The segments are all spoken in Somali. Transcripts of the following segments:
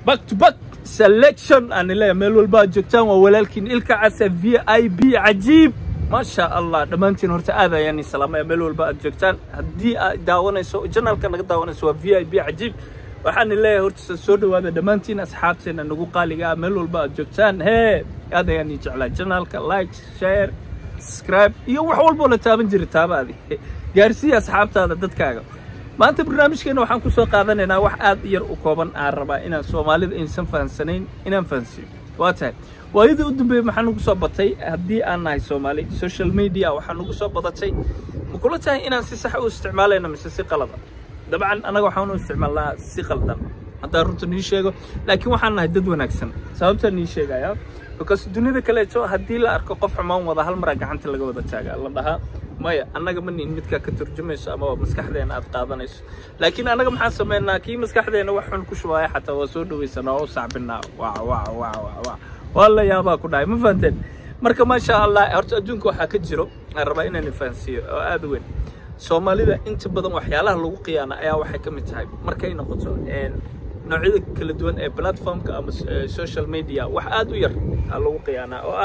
back to back selection aan leeyahay meel walba aad joogtaan waa walaalkiin ilka casa v i b cajiib maasha allah dhammaantiin horta aad ayaan ii salaamaya meel walba aad joogtaan haddii aad daawanayso janalka naga daawanayso waa v i b cajiib waxaan leeyahay horta soo dhawaada dhammaantiin asxaabteena nagu qaaliga ah meel walba aad joogtaan hee aad ayaan ii jeclaa janalka like share subscribe iyo wax walboo la taaban jira taabaadi gaarsiiya asxaabtaada dadkaaga maanta barnaamijkeena waxaan kusoo qaadanaynaa wax aad yar u kooban aan rabaa inaan soomaalida aysan fahansanayn inaan fahansiiyo waa tahay waayadii u dambeeyey maxaa nagu soo batay haddii aan nahay soomaali social media waxaa nagu soo badatay ma kula tahay inaan si sax u isticmaalayno mise si qalada dabcan annaga waxaan u isticmaalnaa si qaldan haddaan runta nii sheego laakiin waxaan nahay dad wanaagsan sababtaan nii sheegaya because dunida kaleeto haddii la arko qof xumaan wada hal maraa gacanta laga wada taagaa la dhahaa maya annaga ma nihin midkaa ka turjumayso ama maskaxdeena aad qaadanayso laakiin annaga maxaan sameynaa kii maskaxdeena wax xun ku shubaaya xataa waa soo dhawaysanaa oo u sacbinaa waa waa waa waa waa waa la yaabaa ku dhahay ma fahanteen marka maasha allah horta adduunka waxaa ka jiro aan rabaa inaan fahansiiyo oo aad u weyn soomaalida inta badan waxyaalaha lagu qiyaana ayaa waxay ka mid tahay markay noqoto noocyada kala duwan ee platformka ama social media wax aad u yar aa lagu qiyaanaa oo ah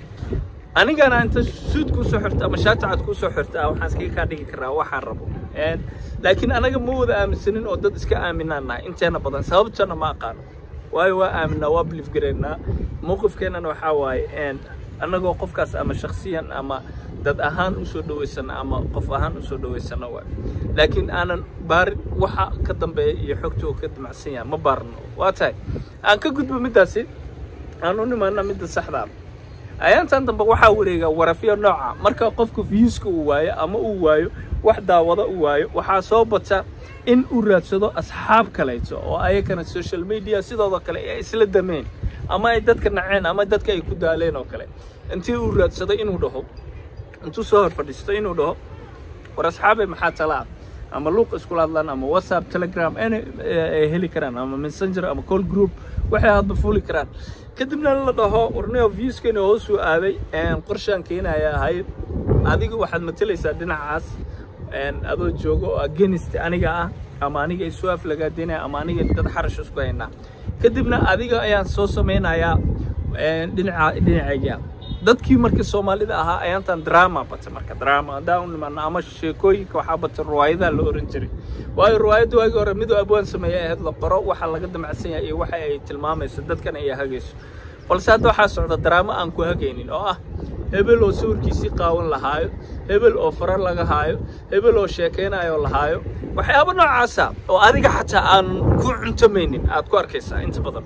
anigana inta suud kuu soo xirta ama shaatacad kuu soo xirta waxaan iskaga kaa dhigi karaa waxaan rabo laakiin anaga ma wada aaminsanin oo dad iska aaminaan nahay inteena badan sababtana ma aqaano waayo waa aaminaa waa biliif garaynaa mowqifkeennana waxaa waaye annagoo qofkaas ama shaksiyan ama dad ahaan usoo dhawaysana ama qof ahaan usoo dhawaysana waay laakiin aanan baarin waxa ka dambeeya iyo xogta oo ka damacsan yahay ma baarno waa tahay aan ka gudbo middaasi aan u nimaana midda saxdaa ayaantan dambe waxaa wareega warafyo nooca marka qofka viewska uu waayo ama uu waayo wax daawado uu waayo waxaa soo bata in uu raadsado asxaab kaleeto oo ayakana social media sidooda kale ay isla dameen ama ay dadka naceen ama dadka ay ku daaleen oo kale intii uu raadsado inuu dhaho intuu soo hor fadhiisto inuu dhaho war asxaabay maxaa talaa ama luuq iskula hadlaan ama whatsapp telegram ay heli karaan ama messenger ama call group waxay hadba fuli karaan kadibna la dhaho warneo viewskani hoosuu aaday qorshaan keenaya ahay adiga waxaad matalaysaa dhinacaas adoo joogo oo agenist aniga ah ama aniga isu aflagaadinaya ama aniga dad xarash isku haynaa kadibna adiga ayaan soo samaynayaa dhinaca dhinacayga dadkii markii soomaalida ahaa ayaantan drama bata marka drama haddaan u nimaano ama sheekooyinka waxaa bata riwaayadaha la oran jiray waayo riwaayadda waagii hore midoo abwaan sameeya ahayd la qoro waxa laga damacsan yahay iyo waxa ay tilmaamayso dadkan ay hagayso balse hadda waxaa socda drama aan ku hagaynin oo ah hebel oo sawirkiisii qaawan lahaayo hebel oo fara laga haayo hebel oo sheekaynayo lahaayo waxyaabo noocaasa oo adiga xataa aan ku cuntamaynin aad ku arkaysaa inta badan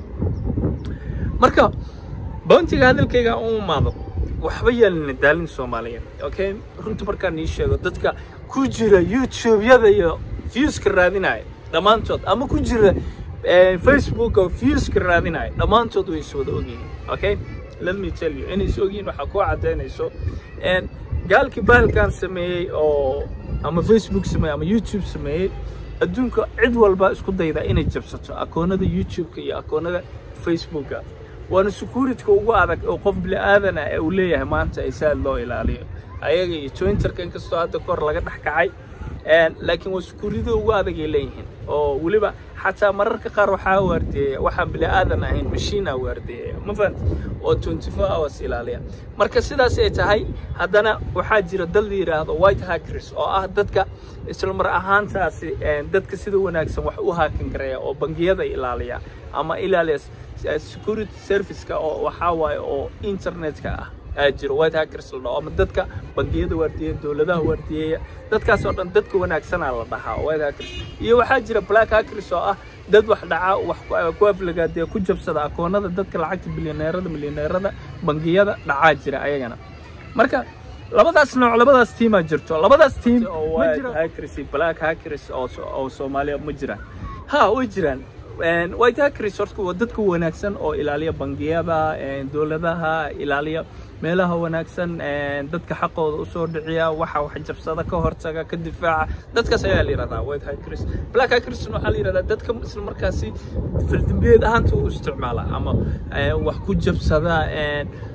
marka boontiga hadalkayga u imaado waxba yaalina daalin soomaaliyeed okay runta markaan ii sheego dadka ku jira youtube-yada iyo viewska raadinaya dhammaantood ama ku jira facebook oo viewska raadinaya dhammaantood way is wada ogyihiin okay let me tell you inay is ogyihiin waxaa kuu caddaynayso gaalkii bahalkan sameeyey oo ama facebook sameeyey ama youtube sameeyey adduunka cid walba isku dayda inay jabsato akoonada youtube-ka iyo akoonada facebooka waana securityka ugu adag oo qof bini aadan ah uu leeyahay maanta ay saad loo ilaaliyo ayaga iyo twitterka inkastoo hadda kor laga dhex kacay laakiin waa security ugu adag ay leeyihiin oo weliba xataa mararka qaar waxaa waardeeya waxaan bini aadan ahayn mashiina waardeeya ma fahanta oo twenty four hours ilaaliya marka sidaas ay tahay haddana waxaa jira dad la yidhaahdo white hackers oo ah dadka isla mar ahaantaasi dadka sida wanaagsan wax u haakin gareeya oo bangiyada ilaaliya ama ilaaliya security serviceka oo waxaa waaye oo internetka ah aa jiro white hackers la dhaho ama dadka bangiyada waardiyeya dowladaha waardiyeya dadkaas oo dhan dadka wanaagsanaa la dhahaa white hackers iyo waxaa jira black hackers oo ah dad wax dhaca wax ku aflagaadaya ku jabsada akoonada dadka lacagta bilyaneerada milyaneerada bangiyada dhacaa jira ayagana marka labadaas nooc labadaas tiimaa jirto labadaas tiim white hackers iyo black hackers oo soomaaliya ma jiraan ha way jiraan white hackers horta waa dadka wanaagsan oo ilaaliya bangiyada dowladaha ilaaliya meelaha wanaagsan dadka xaqooda usoo dhiciya waxa wax jabsada ka hortaga ka difaaca dadkaas ayaa la yidhahdaa white hackers black hackers waxaa la yidhahdaa dadka isla markaasi faldambiyeed ahaanta u isticmaala ama wax ku jabsada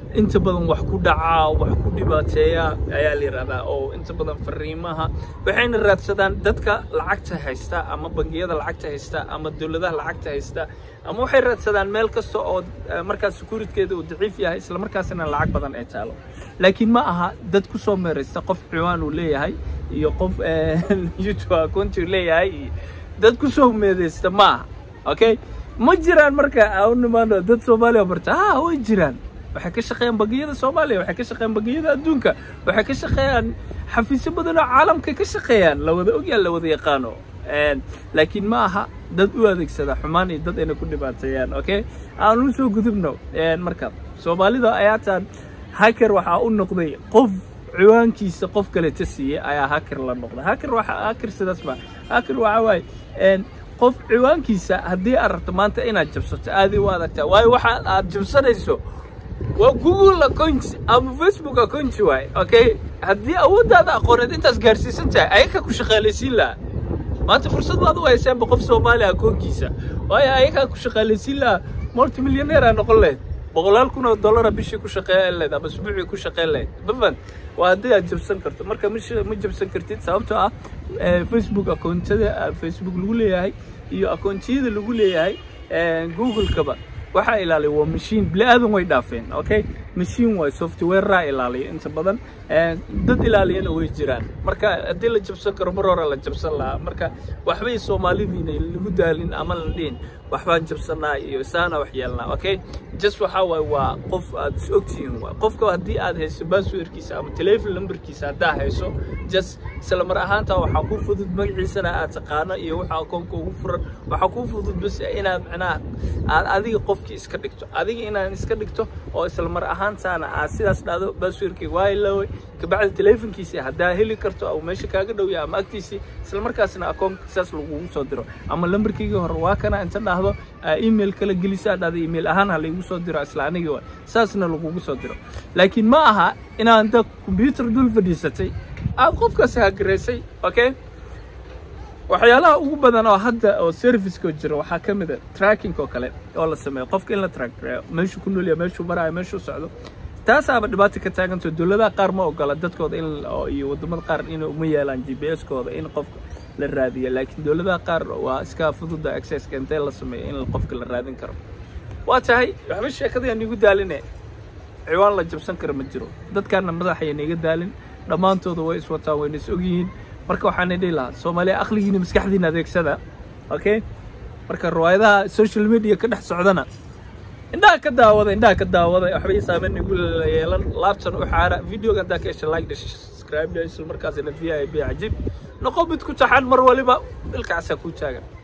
inta badan wax ku dhacaa wax ku dhibaateeya ayaa la yidhahdaa oo inta badan fariimaha waxayna raadsadaan dadka lacagta haysta ama bangiyada lacagta haysta ama dowladaha lacagta haysta ama waxay raadsadaan meel kasta oo markaas securitkeeda uu daciif yahay isla markaasina lacag badan ay taalo laakiin ma aha dad ku soo meeraysta qof ciwaan uu leeyahay iyo qof youtube account uu leeyahay iyo dad ku soo meedaysta ma aha okay ma jiraan marka aan nimaano dad soomaaliya barta ha way jiraan waxay ka shaqeeyaan bangiyada soomaaliya waxay ka shaqeeyaan bangiyada adduunka waxay ka shaqeeyaan xafiisyo badan oo caalamka ka shaqeeyaan la wada ogyahay la wada yaqaano laakiin ma aha dad u adeegsada xumaan iyo dad ayna ku dhibaateeyaan okay aan u soo gudubno marka soomaalida ayaataan hacker waxaa u noqday qof ciwaankiisa qof kale ta siiyey ayaa hacker la noqday hacker waxa hacker sidaas ba hacker waxa waaye qof ciwaankiisa haddii aad rabto maanta inaad jabsato aad u adagtaa waayo waxa aad jabsanayso waa google account ama facebook account waay okay haddii awooddaada aqooneed intaas gaarsiisan tahay ayaga ku shaqaalaysiin lahaa maanta fursad baad u haysaanba qof soomaaliya akoonkiisa waayo ayagaa ku shaqaalaysiin lahaa multi millioneer aa noqon lahayd boqolaal kun oo dollara bishii ku shaqeyn lahayd ama isbuucii ku shaqeyn lahayd mafan waa haddii aad jabsan karto marka ma jabsan kartid sababtoo ah facebook akoontada facebook lagu leeyahay iyo akoontiyada lagu leeyahay google-kaba waxaa ilaaliya waa mashiin bini aadan way dhaafeen okay mashiin waay softwareraa ilaaliya inta badan dad ilaaliyana way jiraan marka haddii la jabsan karo mar hore la jabsan lahaa marka waxbay soomaalidiina lagu daalin ama la dhihin waxbaan jabsanaa iyo isaana wax yeelnaa okay just waxaa waaye waa qof aad is ogtihiin waa qofka haddii aad hayso passwordkiisa ama telefon numberkiisa haddaa hayso just isla mar ahaanta waxaa ku fudud magaciisana aad taqaano iyo waxa akoonka ugu furan waxaa ku fudud bas inaad macnaha aad adiga qofkii iska dhigto adiga inaad iska dhigto oo isla mar ahaantaana aad sidaas dhahdo passwordkii waa iloway kabacdi telefonkiisii haddaa heli karto ama meesha kaaga dhowya ama agtiisii isla markaasna akoonka saas lagugu soo diro ama lambarkayga hore waa kana inta dhahdo email kala gelisa dhahda email ahaan ha laygu soo diro isla anigii waa saasna lagugu soo diro laakiin ma aha inaan da combyuter dul fadhiisatay aad qofkaas hagaraysay okay waxyaalaha ugu badan oo hadda oo serviceko jira waxaa ka mid a tracking oo kale oo la sameeyo qofka in la track gareeyo meeshuu ku noolyahay meeshuu maraayo meeshuu socdo taasaaba dhibaata ka taaganto dowladaha qaar ma ogola dadkooda in iyo wadamada qaar in uma yeelaan g p s kooda in qofka la raadiyo laakiin dowladaha qaar waa iska fududa accesska intee la sameeyo in qofka la raadin karo waa tahay waxba sheekadayaan igu daaline ciwaan la jabsan karo ma jiro dadkaana madaxayana iga daalin dhammaantooda way iswataan wayna is ogyihiin marka waxaana dhihi lahaa soomaaliya aqligiina maskaxdiina adeegsada okay marka riwaayadaha social media ka dhex socdana indhaha ka daawada indhaha ka daawada waxbay saameyn igu yeelan laabtan u xaara videoga haddaa ka hesha like dhash subscribe dhash isla markaasina v i b cajiib noqo mid ku taxan mar waliba dhilkaasaa kuu taagan